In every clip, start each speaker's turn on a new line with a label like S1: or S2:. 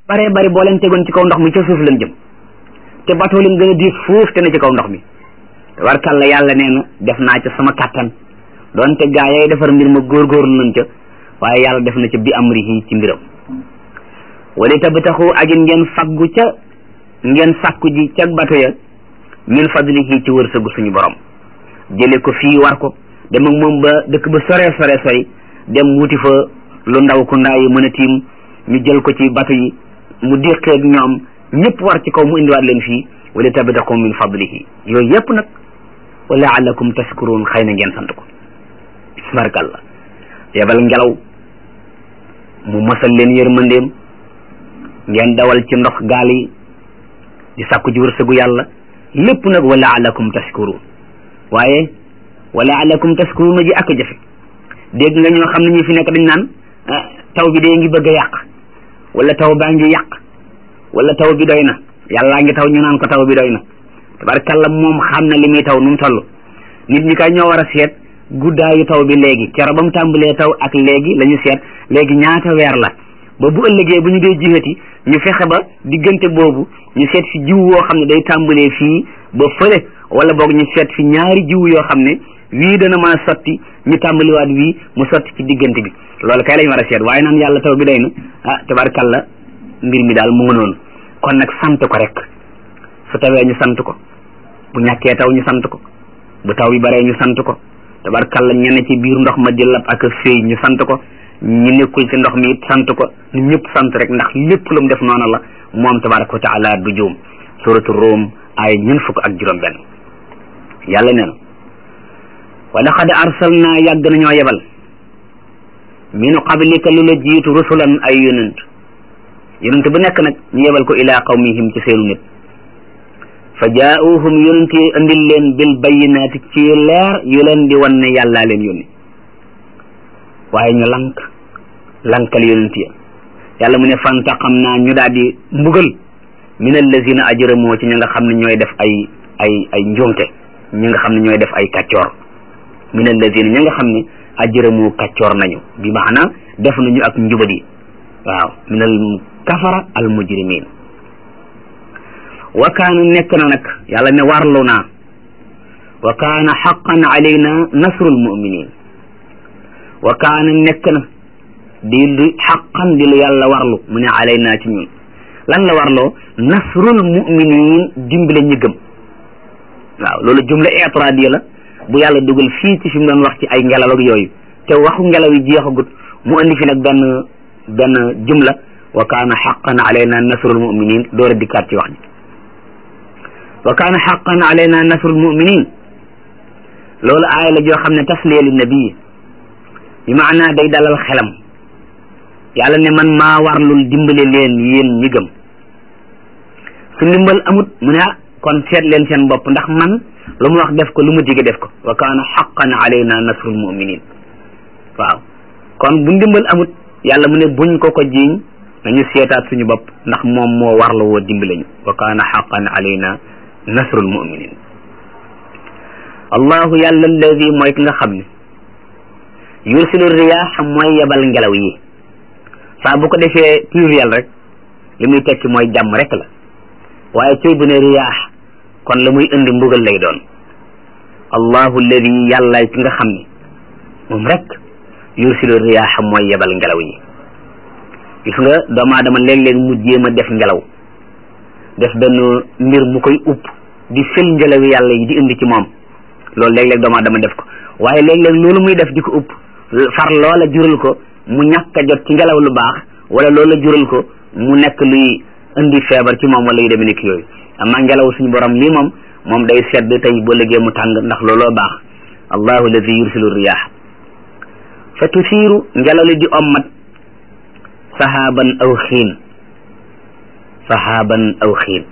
S1: bare bari boo leen tegoon ci kaw ndox mi ca suuf lañ jëm te bateau leen gën a diis foofu te ne ci kaw ndox mi tabarkàlla yàlla nee na def naa ca sama kàttan doonte gaa yay defar mbir ma góorgóorlu nañ ca waaye yàlla def na ca bi amrihi ci mbiram wala tabtaxu ak ngeen faggu ca ngeen sàkku ji ca bato ya min fadlihi ci wërsëgu suñu borom jële ko fii war ko dem ak moom ba dëkk ba sore sore sori dem wuti fa lu ndaw ku ndaa yi mën a tiim ñu jël ko ci bato yi mu déqeeg ñoom ñëpp war ci kaw mu indiwaat leen fii wala tabtaxu min fadlihi yooyu yëpp nag wa laalakum tashkurun xëy na ngeen sant ko barkalla yebal ngelaw mu mosal leen yërmandeem ngeen dawal ci ndox gaal yi di sàkku ji wërsëgu yàlla lépp nag wa laalakum tashkurun waaye wa laalakum tashkurun ji ak jafe dégg nga ñoo xam ne ñu fi nekk dañ naan taw bi dee ngi bëgg a yàq wala taw baa ngi yàq wala taw bi doy na yàllaa ngi taw ñu naan ko taw bi doy na tabarkalla moom xam na li muy taw nu mu toll nit ñi kay ñoo war a seet guddaayu taw bi léegi kero ba mu tàmbalee taw ak léegi la ñu seet léegi ñaata weer la ba bu ëllëgee bu ñu dee jiwati ñu fexe ba diggante boobu ñu seet fi jiw woo xam ne day tàmbalee fii ba fële wala boog ñu seet fi ñaari jiw yoo xam ne wii dana mën a sotti ñu tàmbaliwaat wii mu sotti ci diggante bi loolu kay lañ war a seet waaye naan yàlla taw bi doy na ah tabarkalla mbir mi daal mu ngi noonu kon nag sant ko rek su tawee ñu sant ko bu ñàkkee taw ñu sant ko bu taw bi baree ñu sant ko tabarkalla ñene ci biir ndox ma di lab ak féey ñu sant ko ñu nekkul ci ndox mi it sant ko ñu ñëpp sant rek ndax lépp lu mu def noonu la moom tabaraka wa taala du juum suratu Rum ay ñun fukk ak juróom benn yàlla nee na wa laqad arsalna yàgg nañoo yebal min qablika lu la jiitu rusulan ay yonent yonent bu nekk nag ñu yebal ko ila qawmihim ci seenu nit fa jaauhum yonent yi andil leen bil bayinaati ci leer yu leen di wan ne yàllaa leen yónni waaye ñu lank lankal yonent ya yàlla mu ne fantaqam naa ñu daal di mbugal min allazina ajramoo ci ñi nga xam ne ñooy def ay ay ay njuumte ñi nga xam ne ñooy def ay kàccoor min allazina ñi nga xam ne ajramoo kàccoor nañu bi maana def nañu ak njubadi waaw min al kafara al mujrimin wa kaana nekk na nag yàlla ne warlu naa wa kaana xaqan alayna nasrul muminin wa kaana nekk na di lu xaqan di lu yàlla warlu mu ne alayna ci ñun lan la warloo nasrul muminin dimbale ñi gëm waaw loolu jumla itradiya la bu yàlla dugal fii ci fi mu doon wax ci ay ngelaw ak yooyu te waxu ngelaw yi jeexagut mu andi fi nag benn benn jumla wa kaana xaqan alayna nasrul muminin door a dikkaat ci wax ji wa kaana xaqan alayna nasrul muminin loolu aaya la joo xam ne tasliya li nabii bi maanaa day dalal xelam yàlla ne man maa warlul dimbale leen yéen ñi gëm su ndimbal amut mu ne ah kon seet leen seen bopp ndax man lu mu wax def ko lu mu dige def ko wa kaana xaqan alayna nasrul muminin waaw kon bu ndimbal amut yàlla mu ne buñ ko ko jiiñ nañu seetaat suñu bopp ndax moom moo warla woo dimbale ñu wa kaana xaqan alayna nasrul muminin allahu yàlla alladi mooy ki nga xam ne yursilu riyaax mooy yebal ngelaw yi saa bu ko defee pluriel rek li muy tekki mooy jàmm rek la waaye cëy bu ne riyaax kon la muy indi mbugal lay doon allahu alladi yàllaay ki nga xam ne moom rek yursilu riyaax mooy yebal ngelaw yi gis nga doomu aadama léeg-léeg mu jéem a def ngelaw def benn mbir mu koy upp di fël ngelaw yàlla yi di indi ci moom loolu léeg-léeg doomu aadama def ko waaye léeg-léeg loolu muy def di ko upp far loola jural ko mu ñàkk a jot ci ngelaw lu baax wala loola jural ko mu nekk luy indi feebar ci moom wala yu demee nekk yooyu amaa ngelaw suñu borom lii moom moom day sedd tey boo liggéey mu tàng ndax looloo baax allahu alladi yursilu riyaax fa tusiiru ngelaw li di ommat sahaban aw xiin sahaban aw xiin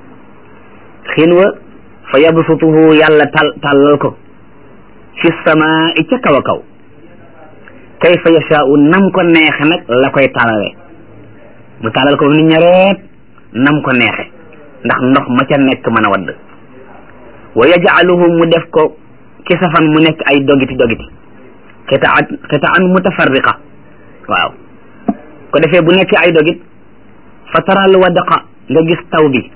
S1: xiin wa fa yabsutuhu yàlla tal tàllal ko fi samaa ca kaw a kaw kayfa yashaau nam ko neexe nag la koy talale mu talal ko ni ñareet nam ko neexe ndax ndox ma ca nekk mën a wadd wa yajcaluhu mu def ko kisafan mu nekk ay dogiti dogiti xitaan xitaan mutafarriqa waaw ko defee bu nekkee ay dogit fa taral wadaqa nga gis taw bi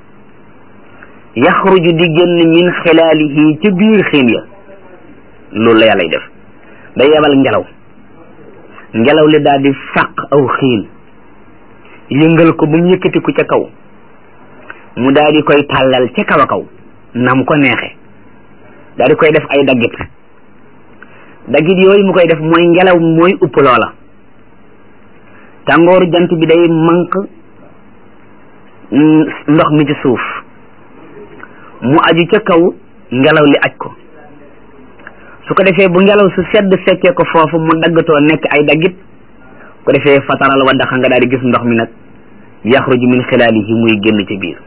S1: yaxruju di génn min xilaalihi ca biir xiin ya loolu la yàllay def day yebal ngelaw ngelaw li daal di fàq aw xiin yëngal ko ba mu yëkkatiku ca kaw mu daal di koy tàllal ca kaw a kaw nam ko neexe daal di koy def ay daggit daggit yooyu mu koy def mooy ngelaw mooy upp loola tàngooru jant bi day manq ndox mi ci suuf mu aju ca kaw ngelaw li aj ko su ko defee bu ngelaw su sedd fekkee ko foofu mu daggatoo nekk ay daggit ko defee fataral wa daxa nga daal di gis ndox mi nag yaxruju min xilaalihi muy génn ci biir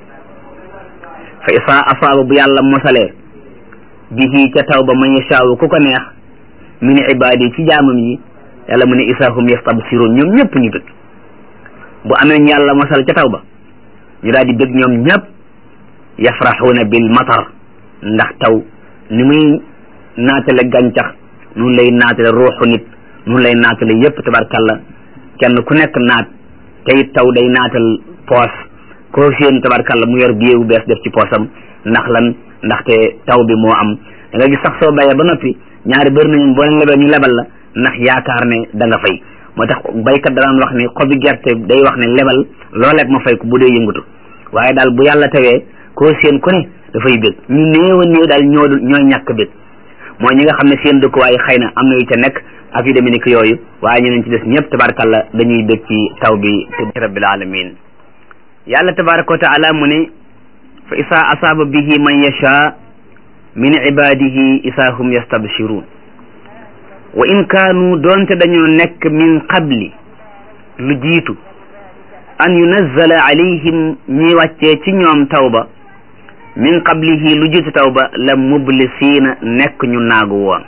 S1: fa isaa asaaba bu yàlla mosalee bihi ca taw ba man yashaawu ku ko neex min ibaadi ci jaamam yi yàlla mu ne isaahum yastabsiruun ñoom ñëpp ñu bëgg bu amee ñu yàlla mosal ca taw ba ñu daal di bëgg ñoom ñëpp yafraxuuna bil matar ndax taw ni muy naatale gàncax nun lay naatale ruuxu nit nun lay naatale yëpp tabarkalla kenn ku nekk naat te it taw day naatal poos koo seen tabarkalla mu yor biyeewu bees def ci poosam ndax lan ndaxte taw bi moo am da nga gis sax soo bayee ba noppi ñaari bëri nañu boo leen lebee ñu lebal la ndax yaakaar ne da nga fay moo tax baykat da daan wax ni xobi gerte day wax ne lebal loo leb ma fay ko bu dee yëngatu waaye daal bu yàlla tawee koo seen ku ne dafay bég ñu néew a néew daal ñoo ñooy ñàkk bég mooy ñi nga xam ne seen dëkkuwaay xëy na am na yu ca nekk ak yu demee ni ki yooyu waaye ñeneen ci des ñëpp tabarakalla dañuy bég ci taw bi te rabbil alamin yàlla tabaraka wa taala mu ne fa isaa asaaba bihi man yasha min ibadihi isaa hum yastabshirun wa in kaanu doonte dañoo nekk min qabli lu jiitu an yunazzala alayhim ñi wàccee ci ñoom tawba min qablihi lu jiitu tawba la mublisiina nekk ñu naagu woon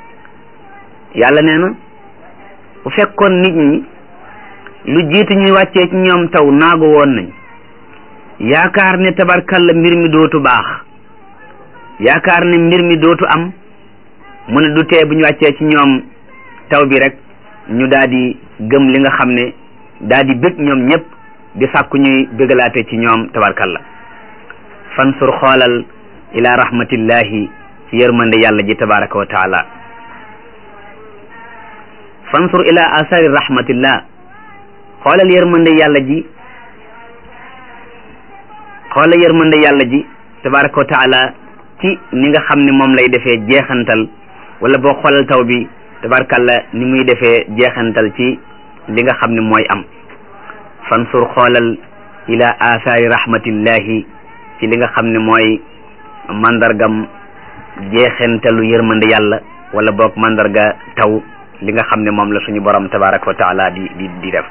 S1: yàlla nee na bu fekkoon nit ñi lu jiitu ñuy wàccee ci ñoom taw naagu woon nañ yaakaar ne tabarkalla mbir mi dootu baax yaakaar ne mbir mi dootu am mu ne du tee bu ñu wàccee ci ñoom taw bi rek ñu daal di gëm li nga xam ne daal di bëgg ñoom ñëpp di sàkku ñuy bëggalaate ci ñoom tabarkalla fansur xoolal ila rahmatillahi ci yërmande yàlla ji tabaraka wa taala fansur ila asari rahmatillah xoolal yërmande yàlla ji xoolal yërmande yàlla ji tabaraka wa taala ci ni nga xam ne moom lay defee jeexantal wala boo xoolal taw bi tabarkalla ni muy defee jeexantal ci li nga xam ne mooy am fansur xoolal ila asaari rahmatillahi ci li nga xam ne mooy mandargam jeexantalu yërmande yàlla wala boog mandarga taw li nga xam ne moom la suñu borom tabaraka wa taala di di di def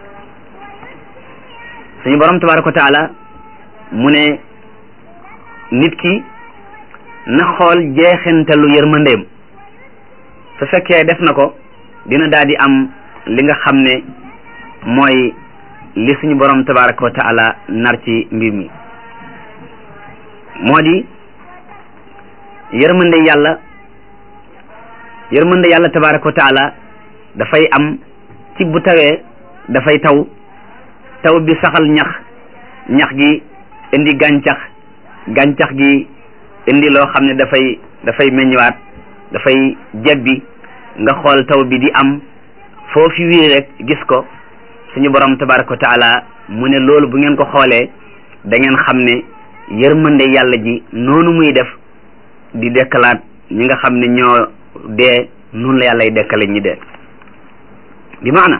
S1: suñu borom tabaraka wa taala mu ne nit ki na xool jeexantalu yërmandeem su fekkee def na ko dina daal di am li nga xam ne mooy li suñu borom tabaraka wa taala nar ci mbir mi moo di yërmande yàlla yërmande yàlla tabaraka wa taala dafay am ci bu tawee dafay taw taw bi saxal ñax ñax gi indi gàncax gàncax gi indi loo xam ne dafay dafay meññwaat dafay jebbi nga xool taw bi di am foofu wii rek gis ko suñu borom tabaraka wa taala mu ne loolu bu ngeen ko xoolee da ngeen xam ne yërmande yàlla ji noonu muy def di dekkalaat ñi nga xam ne ñoo dee noonu la yàllay dekkale ñi dee bi maana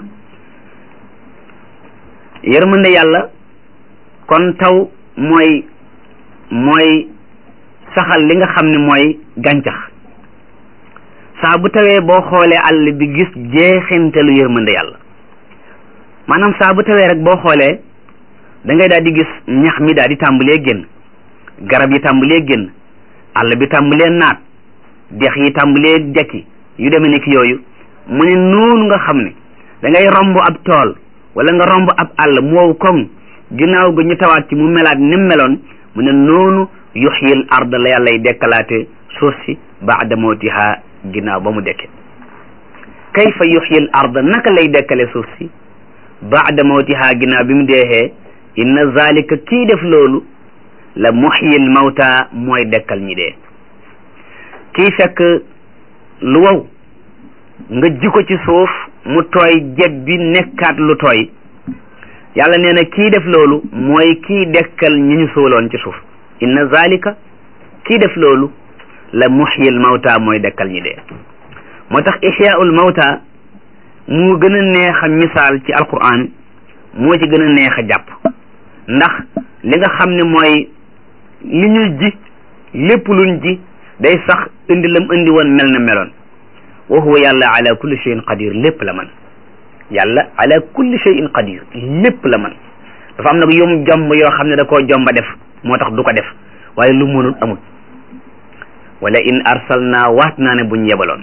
S1: yërmande yàlla kon taw mooy mooy saxal li nga xam ne mooy gàncax saa bu tawee boo xoolee àll bi gis jeexintalu yërmande yàlla maanaam saa bu tawee rek boo xoolee da ngay daal di gis ñax mi daal di tàmbalee génn garab yi tàmbalee génn àll bi tàmbalee naat dex yi tàmbalee dekki yu demee ni ki yooyu mu ne noonu nga xam ne da ngay romb ab tool wala nga romb ab àll mu wow koŋ ginnaaw ga ñu tawaat ci mu melaat ni mu meloon mu ne noonu yuxyil ard la yàllay dekkalaate suuf si baada mawtiha ginnaaw ba mu dekke kayfa yuxyil ard naka lay dekkale suuf si baada mawtiha ginnaaw bi mu deexee inna zalika kii def loolu la muhyil mawta mooy dekkal ñi dee kii fekk lu wow nga ji ko ci suuf mu tooy jeb bi nekkaat lu tooy yàlla nee na kii def loolu mooy kii dekkal ñi ñu suuloon ci suuf inna zalika kii def loolu la muhyil mawta mooy dekkal ñi dee moo tax ihyaul mawta mu gën a neex a misaal ci alquran moo ci gën a neex a jàpp ndax li nga xam ne mooy li ñuy ji lépp luñ ji day sax indi lam indi woon mel na meloon wa huwa yàlla ala kulli shay'in qadir lépp la man yàlla ala kulli shay'in qadir lépp la man dafa am nag yom jomb yoo xam ne da koo jomba def moo tax du ko def waaye lu mënul amul wala in arsalna waat naa ne buñ yebaloon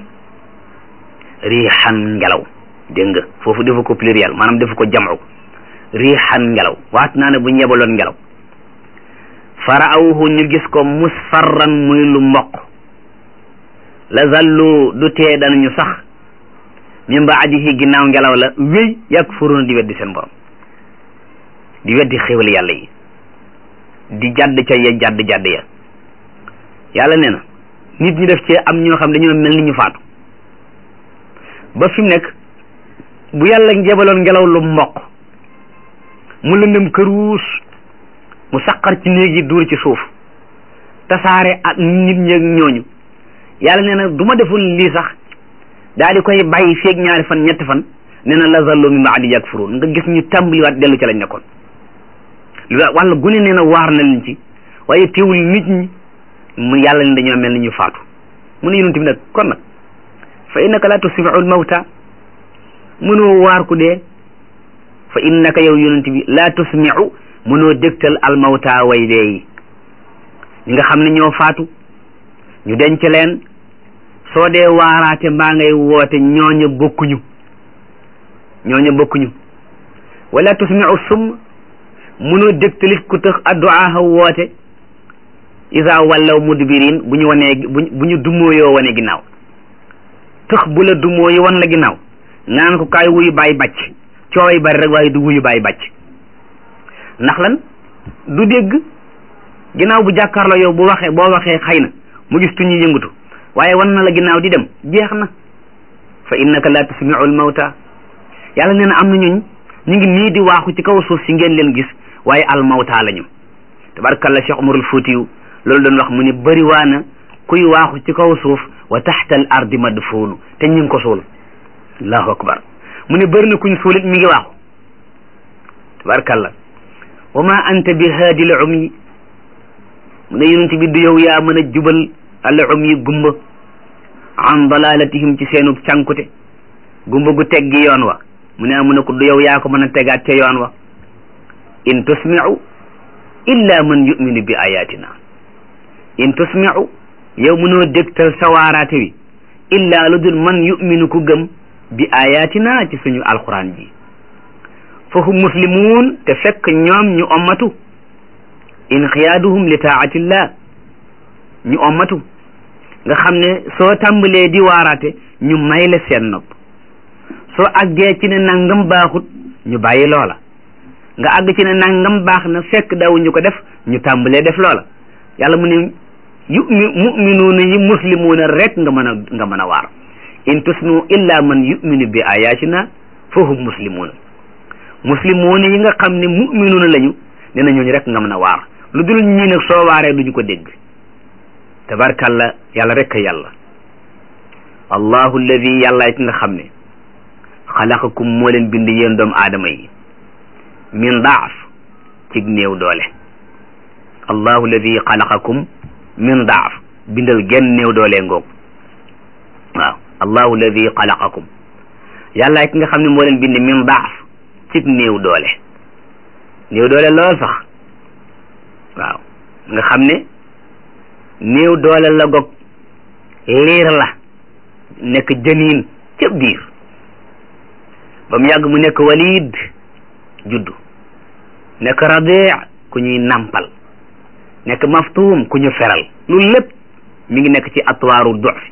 S1: riixan ngelaw dégg nga foofu defu ko pluriel maanaam defu ko jam'u riixan ngelaw waat naa ne buñ yebaloon ngelaw faraawuhu ñu gis ko musfarran muy lu mboq la zallu du tee danañu sax min baadihi ginnaaw ngelaw la wéy yakfuruuna di weddi seen borom di weddi xéwal yàlla yi di jadd ca ya jadd jadd ya yàlla nee na nit ñi def ci am ñoo xam dañoo mel ni ñu faatu ba fi mu nekk bu yàlla njebaloon ngelaw lu mboq mu lëndëm këruus mu saqar ci néeg yi duur ci suuf tasaare ak nit ñi ak ñooñu yàlla nee na du ma defoon lii sax daal di koy bàyyi feeg ñaari fan ñetti fan nee na la zallu min baadi yakfurun nga gis ñu tàmbaliwaat dellu ca lañ nekkoon walla gune nee na waar na leen ci waaye teewul nit ñi mu yàlla ne dañoo mel ni ñu faatu mu ne yonent bi nag kon nag fa innaka la tusmiu al mawta mënoo waar ku dee fa innaka yow yonent bi la tusmiu mënoo dégtal al mawta way dee yi ñi nga xam ne ñoo faatu ñu denc leen soo dee waaraate mbaa ngay woote ñooña bokkuñu ñooña bokkuñu wala tusmiu sum mënoo dégtalit ku tëx adduaaha woote isa wallaw mudbirin bu ñu wanee bu ñu dumóoyoo wane ginnaaw tëx bu la dumóoyi wan la ginnaaw naan ko kaay wuyu bàyyi bàcc cooway bari rek waaye du wuyu bàyyi bàcc ndax lan du dégg ginnaaw bu jàkkaarloo yow bu waxee boo waxee xëy na mu gis tuñu yëngatu waaye wan na la ginnaaw di dem jeex na fa innaka la tusmiu al mawta yàlla nee na am na ñuñ ñu ngi nii di waaxu ci kaw suuf si ngeen leen gis waaye al mawta lañu tabarakalla Cheikh Umarul Fuutiyu loolu doon wax mu ne bëri waa na kuy waaxu ci kaw suuf wa taxta al ardi madfuunu te ñu ngi ko suul allahu akbar mu ne bëri na kuñ suulit mi ngi waaxu tabarakalla wa ma anta bi haadi l umyi mu ne yonent bi du yow yaa mën a jubal al umyi gumba an dalalatihim ci seenu cànkute gumba gu teggi yoon wa mu ne mu ne ko du yow yaa ko mën a tegaat ca yoon wa in tusmiu illa man yuminu bi ayatina in tusmiu yow mënoo dégtal sawaaraate wi illa lu dul man yuminu ku gëm bi ayatina ci suñu alquran ji fahum muslimuun te fekk ñoom ñu ommatu inqiyaaduhum li taatillah ñu ommatu nga xam ne soo tàmbalee di waaraate ñu may la seen nopp soo àggee ci ne nangam baaxut ñu bàyyi loola nga àgg ci ne nangam baax na fekk dawuñu ko def ñu tàmbalee def loola yàlla mu ne yu muminuuna yi muslimuuna rek nga mën a nga mën a waar in tusnu illa man yuminu bi ayatina fahum muslimuuna muslimuuna yi nga xam ne muminuuna lañu nee na ñooñu rek nga mën a waar lu dul ñii nag soo waaree duñu ko dégg tabarkalla yàlla rek a yàlla allahu alladi yàlla it nga xam ne xalaqakum moo leen bind yéen doomu aadama yi min daaf cig néew doole allahu alladi xalaqakum min daaf bindal genn néew doole ngoog waaw allahu alladi xalaqakum yàlla it nga xam ne moo leen bind min daaf cig néew doole néew doole lool sax waaw nga xam ne néew doole la gog liir la nekk jëniin ca biir ba mu yàgg mu nekk walid juddu nekk radee ku ñuy nampal nekk maftuum ku ñu feral loolu lépp mi ngi nekk ci atwaaru dox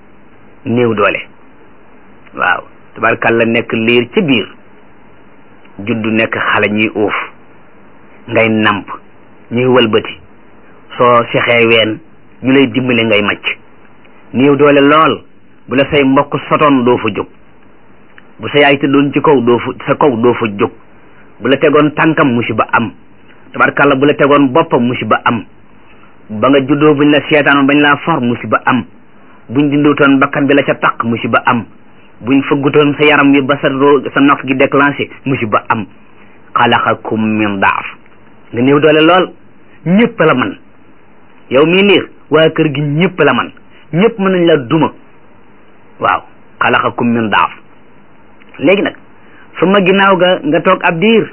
S1: néew doole waaw tabarkalla nekk liir ca biir juddu nekk xale ñuy uuf ngay namp ñuy wëlbati soo sexee ween ñu lay dimbale ngay macc néew doole lool bu la say mbokk sotoon doo fa jóg bu sa yaay tëddoon ci kaw doo fa sa kaw doo fa jóg bu la tegoon tànkam musiba am tabarkàlla bu la tegoon boppam musiba am ba nga juddoo buñ la seetaanoon bañ laa for musiba am buñ dindutoon bakkan bi la ca taq musiba am buñ fëggutoon sa yaram bi ba sa ro sa nof gi déclenché musiba am xalaqakum min daaf nga néew doole lool ñëpp la man yow mii liir waa kër gi ñëpp la man ñëpp mën nañ la duma waaw xalaqakum min daaf léegi nag su ma ginnaaw ga nga toog ab diir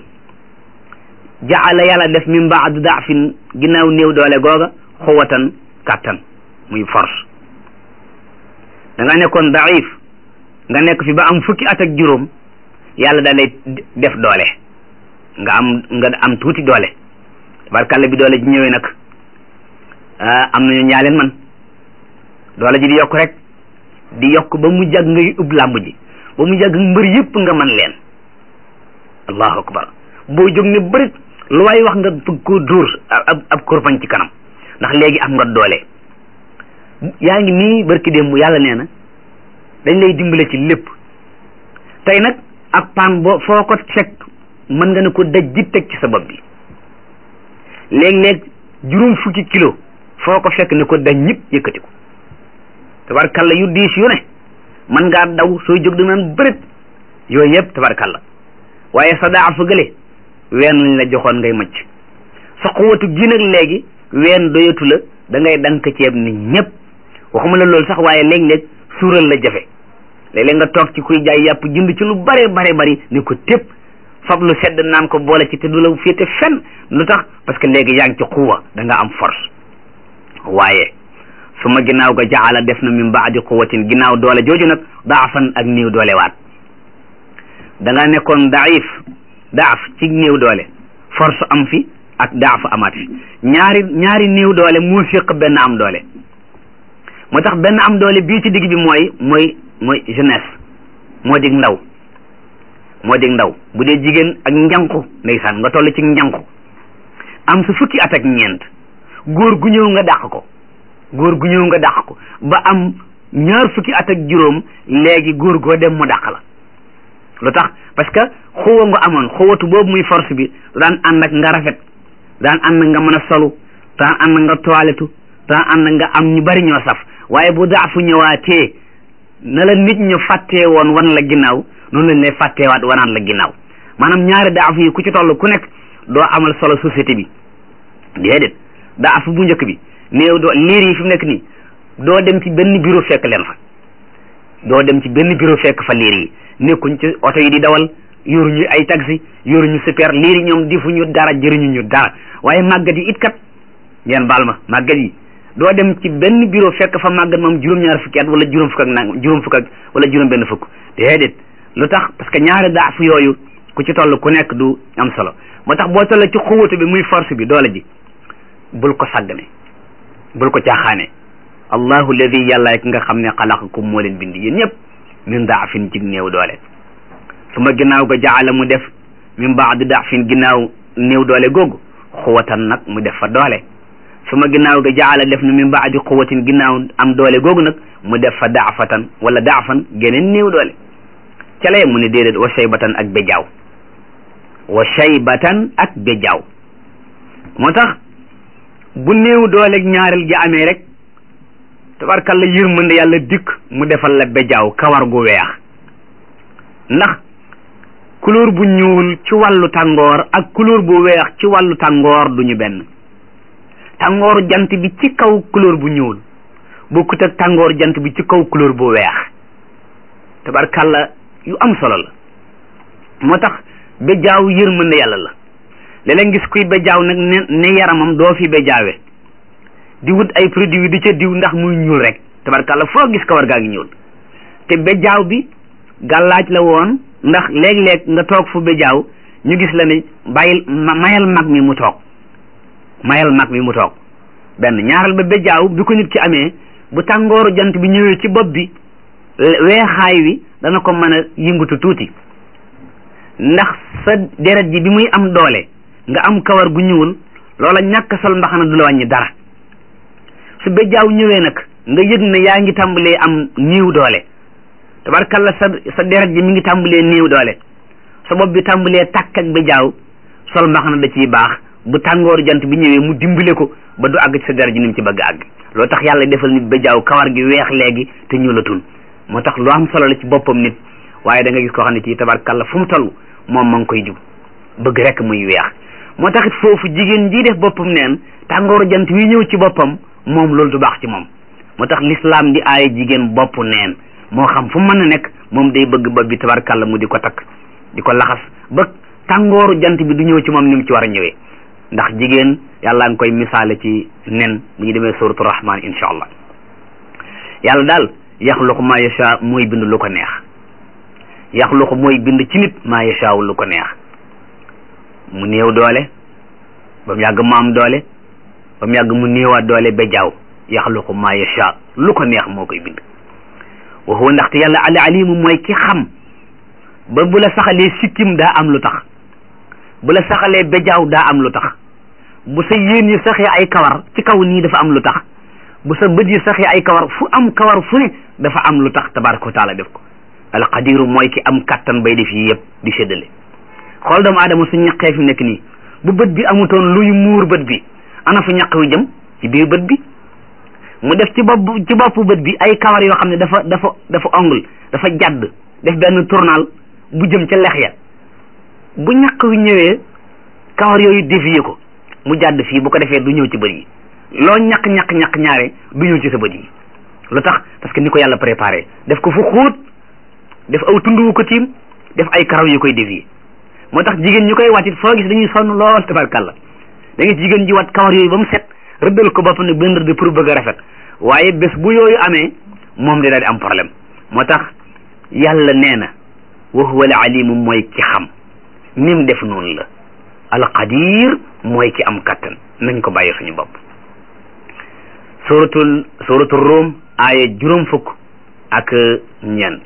S1: jaala yàlla def min baadu daafin ginnaaw néew doole googa xuwatan kàttan muy force da nga nekkoon daif nga nekk fi ba am fukki at ak juróom yàlla da lay def doole nga am nga am tuuti doole tabarkàlla bi doole ji ñëwee nag am nañu ñaaleen man doole ji di yokk rek di yokk ba mu jàgg ngay ub làmb ji ba mu jàgg mbër yëpp nga man leen allahu akbar boo jóg ne bërit lu waay wax nga bëgg koo dóor ab ab kurpañ ci kanam ndax léegi am nga doole yaa ngi nii barki démb yàlla nee na dañ lay dimbale ci lépp tey nag ak paan boo foo ko fekk mën nga ne ko daj ji teg ci sa bopp bi léeg-léeg juróom fukki kilo foo ko fekk ne ko daj ñëpp yëkkati ko tabarkalla yu diis yu ne mën ngaa daw sooy jóg da naan bërit yooyu yëpp tabarkalla waaye sa daa fa gële ween lañ la joxoon ngay macc sa xuwatu gi nag léegi ween doyatu la da ngay dank ceeb ni ñëpp waxuma la loolu sax waaye léeg-léeg suural la jafe léeg-léeg nga toog ci kuy jaay yàpp jënd ci lu bare bare bari ni ko tépp fab lu sedd naan ko boole ci te du la féete fenn lu tax parce que léegi yaa ngi ci xuwa da nga am force waaye su ma ginnaaw ga jaala def na min baadi quwatin ginnaaw doole jooju nag daafan ak néew doole waat da nga nekkoon daif daaf ci néew doole force am fi ak daaf amaat fi ñaari ñaari néew doole moo séq benn am doole moo tax benn am doole bii ci digg bi mooy mooy mooy jeunesse moo dig ndaw moo dig ndaw bu dee jigéen ak njanku ndeysaan nga toll ci njanku am su fukki at ak ñeent góor gu ñëw nga dàq ko góor gu ñëw nga dàq ko ba am ñaar fukki at ak juróom léegi góor goo dem mu dàq la lu tax parce que xuwa nga amoon xuwatu boobu muy force bi daan ànd ak nga rafet daan ànd nga mën a solu daan ànd nga toiletu daan ànd nga am ñu bari ñoo saf waaye bu daafu ñëwaatee na la nit ñu fàttee woon wan la ginnaaw noonu lañ lay fàtteewaat wanaan la ginnaaw maanaam ñaari daaf yi ku ci toll ku nekk doo amal solo société bi déedéet daaf bu njëkk bi néew doo liir yi fi mu nekk nii doo dem ci benn bureau fekk leen fa doo dem ci benn bureau fekk fa liir yi nekkuñ ci oto yi di dawal yoruñu ay taxi yoruñu super liir yi ñoom difuñu dara jëriñu ñu dara waaye màggat yi it kat ngeen baal ma màggat yi doo dem ci benn bureau fekk fa màggat moom juróom-ñaar fukki at wala juróom fukk ak nang juróom fukk ak wala juróom benn fukk déedéet lu tax parce que ñaari daaf yooyu ku ci toll ku nekk du am solo moo tax boo toll ci xuwatu bi muy force bi doole ji bul ko sàggane bul ko caaxaane allahu alladi yàlla rek nga xam ne xalaqakum moo leen bind yéen ñëpp min daafin ci néew doole su ma ginnaaw ga jaala mu def min baadi daafin ginnaaw néew doole googu xuwatan nag mu def fa doole su ma ginnaaw ga jaala def na min baadi quwatin ginnaaw am doole googu nag mu def fa daafatan wala daafan geneen néew doole ca lay mu ne déedéet wa shaybatan ak bejaaw wa shaybatan ak bejaaw moo tax bu néew doole ñaareel gi amee rek tabarkalla yërmande yàlla dikk mu defal la bejaaw kawar gu weex ndax couleur bu ñuul ci wàllu tàngoor ak couleur bu weex ci wàllu tàngoor duñu benn tàngooru jant bi ci kaw couleur bu ñuul bokkut ak tàngoor jant bi ci kaw couleur bu weex tabarkalla yu am solo la moo tax bejaaw yërmande yàlla la léeg-léeg gis kuy bejaaw nag ne ne yaramam doo fi bejaawe di wut ay produit di ca diw ndax muy ñuul rek tabarkalla foo gis kawar gaa ngi ñuul te bejaaw bi gàllaaj la woon ndax léeg-léeg nga toog fu bejaaw ñu gis la ne bàyyil mayal mag mi mu toog mayal mag mi mu toog benn ñaaral ba bejaaw bi ko nit ki amee bu tàngooru jant bi ñëwee ci bopp bi weexaay wi dana ko mën a yëngatu tuuti ndax sa deret ji bi muy am doole nga am kawar gu ñuul loola ñàkk sol mbaxana du la wàññi dara su béjjaaw ñëwee nag nga yëg ne yaa ngi tàmbalee am néew doole tabarkalla sa sa deret ji mi ngi tàmbalee néew doole sa bopp bi tàmbalee tàkk ak béjjaaw sol mbaxana da ciy baax bu tàngooru jant bi ñëwee mu dimbale ko ba du àgg ci sa deret ji ni mu ci bëgg àgg loo tax yàlla defal nit béjjaaw kawar gi weex léegi te ñuulatul moo tax lu am solo la ci boppam nit waaye da nga gis koo xam ne kii tabarkalla fu mu toll moom ma ngi koy jub bëgg rek muy weex moo tax it foofu jigéen ji def boppam neen tàngooru jant wi ñëw ci boppam moom loolu du baax ci moom moo tax l'islam di aaye jigéen bopp neen moo xam fu mën a nekk moom day bëgg bopp bi tabarkalla mu di ko takk di ko laxas ba tàngooru jant bi du ñëw ci moom ni mu ci war a ñëwee ndax jigéen yàlla nga koy misaale ci nen bu ñu demee suratu rahman insha allah yàlla daal yaxluqu ma yasha mooy bind lu ko neex yaxluqu mooy bind ci nit ma yasha lu ko neex mu néew doole ba mu yàgg mu am doole ba mu yàgg mu néewaat doole ba jaaw yaxluqu ma yasha lu ko neex moo koy bind wa huwa ndaxte yàlla al alimu mooy ki xam ba bu la saxalee sikkim daa am lu tax bu la saxalee bejaaw daa am lu tax bu sa yéen yi saxee ay kawar ci kaw nii dafa am lu tax bu sa bët yi saxee ay kawar fu am kawar fu ne dafa am lu tax tabaraka wa taala def ko alqadiru mooy ki am kattan bay def yi yëpp di séddale xool doomu aadama su ñaqee fi nekk nii bu bët bi amutoon luy muur bët bi ana fu ñaq wi jëm ci biir bët bi mu def ci bopp ci boppu bët bi ay kawar yoo xam ne dafa dafa dafa ongle dafa jadd def benn tournal bu jëm ca lex ya bu ñaq wi ñëwee kawar yooyu dévier ko mu jàdd fii bu ko defee du ñëw ci bët yi loo ñaq ñaq ñaq ñaare du ñëw ci sa bët yi lu tax parce que ni ko yàlla préparé def ko fu xóot def aw tund wu ko tiim def ay karaw yu koy dévier moo tax jigéen ñu koy wat it foo gis dañuy sonn lool tabarkalla da nga jigéen ji wat kawar yooyu ba mu set rëddal ko boppam ne benn rëdd pour bëgg a rafet waaye bés bu yooyu amee moom di daal di am problème moo tax yàlla nee na wa huwa al alimu mooy ki xam nim def noonu la alqadir mooy ki am kattan nañ ko bàyyi suñu bopp suratul suratul rum aaya juróom fukk ak ñeent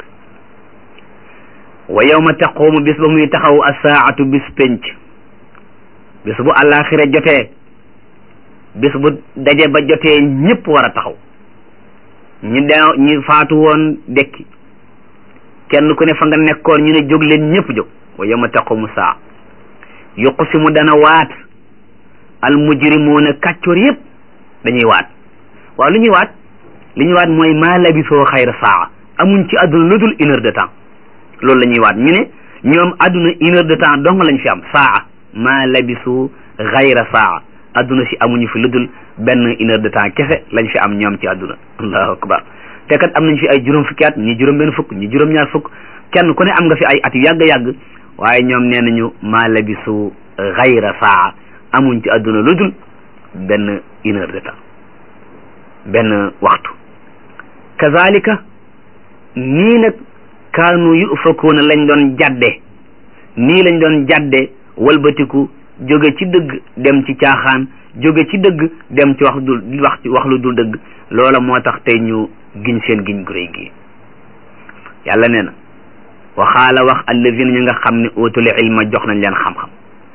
S1: wa yawma taqumu bis ba muy taxaw asaatu bis penc bis bu àllaaxira jotee bis bu daje ba jotee ñëpp war a taxaw ñi de ñi faatu woon dekki kenn ku ne fa nga nekkoon ñu ne jóg leen ñëpp jóg wa yawma taqumu saa yuqsimu dana waat al mujrimuuna kàccoor yëpp dañuy waat waaw lu ñuy waat li ñuy waat mooy maa labisoo xayra saa amuñ ci àdduna lu dul une heure de temps loolu la ñuy waat ñu ne ñoom àdduna une heure de temps dong lañ fi am saa maa labisu xayra saa àdduna si amuñu fi lu dul benn une heure de temps kese lañ fi am ñoom ci àdduna allahu akbar te kat am nañ fi ay juróom fukki at ñi juróom benn fukk ñi juróom ñaar fukk kenn ku ne am nga fi ay at yu yàgg yàgg waaye ñoom nee nañu maa labisu xayra saa amuñ ci àdduna lu dul benn une heure de temps benn waxtu kazalika nii nag kaanu yufakuuna lañ doon jàdde nii lañ doon jàdde walbatiku jóge ci dëgg dem ci caaxaan jóge ci dëgg dem ci wax dul wax wax lu dul dëgg loola moo tax tey ñu giñ seen giñ gu réy gi yàlla nee na waxaala wax allazina ñu nga xam ne utul ilma jox nañ leen xam-xam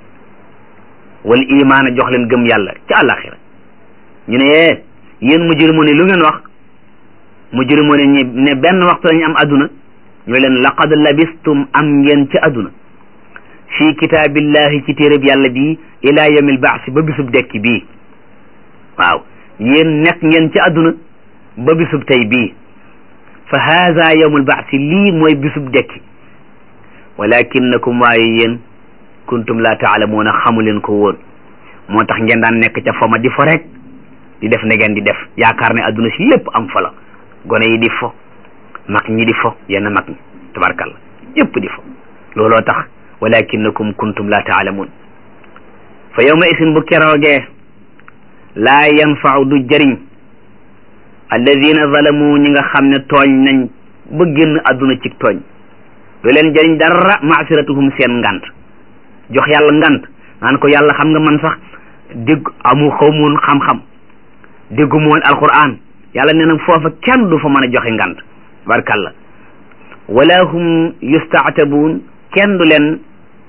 S1: wal imaana jox leen gëm yàlla ci àllaaxira ñu ne yee yéen mujrimu ne lu ngeen wax mujrimu ne ñi ne benn waxtu lañu am adduna ñoo leen laqad labistum am ngeen ci adduna fii kitaabillahi ci téereb yàlla bii ila yawmil baasi ba bisub dekki bii waaw yéen nekk ngeen ci adduna ba bisub tey bii fa haza yawmul baasi lii mooy bisub dekki walakinnakum waaye yéen kuntum la taalamuuna xamu leen ko woon moo tax ngeen daan nekk ca foma di fo rek di def ne ngeen di def yaakaar ne adduna si lépp am fa la gone yi di fo mag ñi di fo yenn mag ñi tabarkalla yëpp di fo looloo tax walakinakum kuntum la taalamuun fa yawma isin bu keroogee laa yanfau du jëriñ alladina zalamu ñi nga xam ne tooñ nañ ba génn adduna ci tooñ du leen jëriñ dara maasiratuhum seen ngant jox yàlla ngant naan ko yàlla xam nga man sax dégg amu xawmoon xam-xam déggumu woon alquran yàlla nee na foofa kenn du fa mën a joxe ngant barkalla wala hum yustaatabuun kenn du leen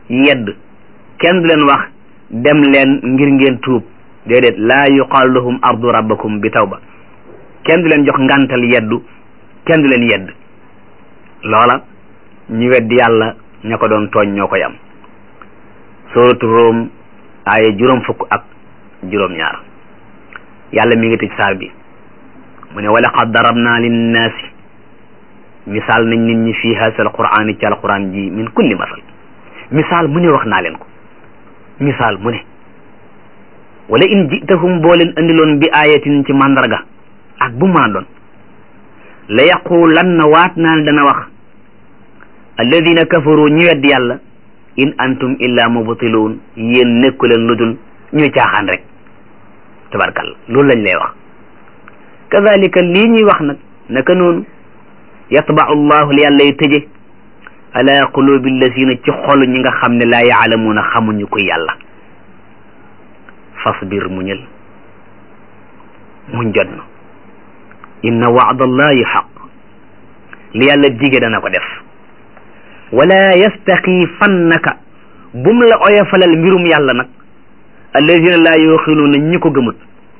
S1: yedd kenn du leen wax dem leen ngir ngeen tuub déedéet laa yuqaalu lahum ardu rabbakum bi tawba kenn du leen jox ngantal yeddu kenn du leen yedd loola ñu weddi yàlla ña ko doon tooñ ñoo koy am suratu Rum aaya juróom fukk ak juróom ñaar yàlla mi ngi tëj saar bi mu ne wa laqad darabna linnaasi misaal nañ nit ñi fii haasa alquraan ci alquran ji min kulli masal misaal mu ne wax naa leen ko misaal mu ne wala in jitahum boo leen andiloon bi ayatin ci mandarga ak bu maa doon la yaqulanna waat naa ne dana wax alladina kafaru ñu wedd yàlla in antum illa mubtiluun yéen nekku leen lu dul ñuy caaxaan rek tabarkalla loolu lañ lay wax kazalika lii ñuy wax nag naka noonu yatbau allahu li yàlla y tëje ala qulubi alladina ci xolu ñi nga xam ne laa yaalamuuna xamuñu ko yàlla fasbir muñal muñ jot na inna waadallahi xaq li yàlla dige dana ko def wala yastaxifannaka bum la oyofalal mbirum yàlla nag alladina laa yuqinuuna ñi ko gëmut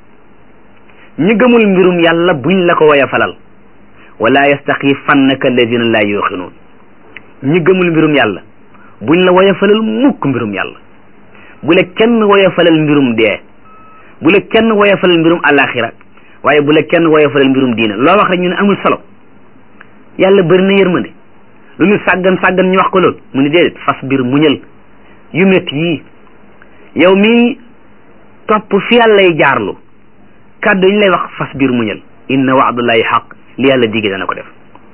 S1: ñi gëmul mbirum yàlla buñ la ko oyofalal wala yastaxifannaka alladina laa yuqinuun ñi gëmul mbirum yàlla buñ la woyofalal mukk mbirum yàlla bu la kenn woyofalal mbirum dee bu la kenn woyofalal mbirum alaxira waaye bu la kenn woyofalal mbirum diina loo wax rek ñu ne amul solo yàlla bëri na yërmande lu ñu sàggan sàggan ñu wax ko loolu mu ne déedéet fas biir muñal yu métti yii yow mii topp fi yàlla lay jaarlu kàddu yi ñu lay wax fas biir muñal inna wa'dallahi xaq li yàlla digge dana ko def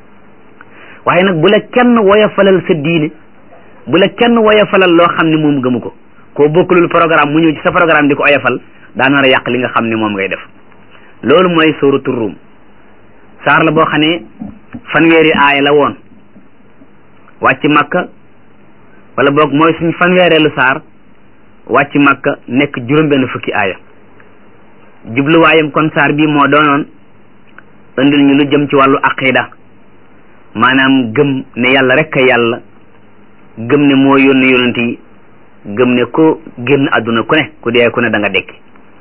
S1: waaye nag bu la kenn woyofalal sa diine bu la kenn woyofalal loo xam ne moom gëmu ko koo bokkulul programme mu ñëw ci sa programme di ko oyofal daa nar a yàq li nga xam ne moom ngay def loolu mooy sóoratu Ruum saar la boo xam ne fanweeri aaya la woon wàcc Makka wala boog mooy suñ fanweereelu saar wàcc Makka nekk juróom-benn fukki aaya jubluwaayam kon saar bi moo doonoon indil ñu lu jëm ci wàllu aqida maanaam gëm ne yàlla rek a yàlla gëm ne moo yónni yonent yi gëm ne ku génn àdduna ku ne ku dee ku ne da nga dekki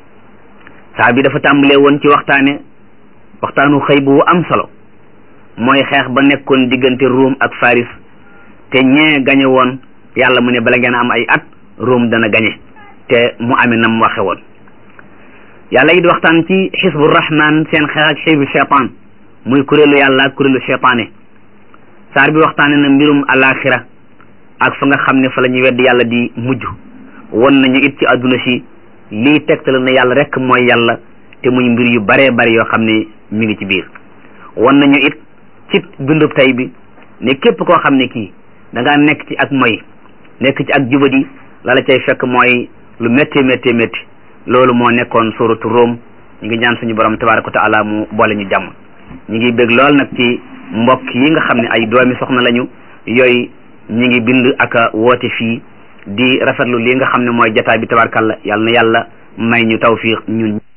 S1: saa bi dafa tàmbalee woon ci waxtaane waxtaanu xëy bu am solo mooy xeex ba nekkoon diggante Ruum ak Faris te ñee gañe woon yàlla mu ne bala ngeen am ay at Ruum dana gañe te mu amee nam waxe woon yàlla it waxtaan ci xisbu rahman seen xeex ak xisbu cheytaan muy kuréelu yàlla ak kuréelu cheytaane saar bi waxtaane na mbirum alaxira ak fa nga xam ne fa la ñuy wedd yàlla di mujj won nañu it ci àdduna si lii tegtal na yàlla rek mooy yàlla te muy mbir yu baree bari yoo xam ne mi ngi ci biir won nañu it ci dundub tey bi ne képp koo xam ne kii da ngaa nekk ci ak moy nekk ci ak jubadi la la cay fekk mooy lu métti métti métti loolu moo nekkoon suratu Rum ñu ngi ñaan suñu borom tabaraka wa taala mu boole ñu jàmm ñu ngi bég lool nag ci mbokk yi nga xam ne ay doomi soxna lañu yooyu ñi ngi bind ak woote fii di rafetlu li nga xam ne mooy jataay bi tabarkalla yàlla na yàlla may ñu tawfiq ñun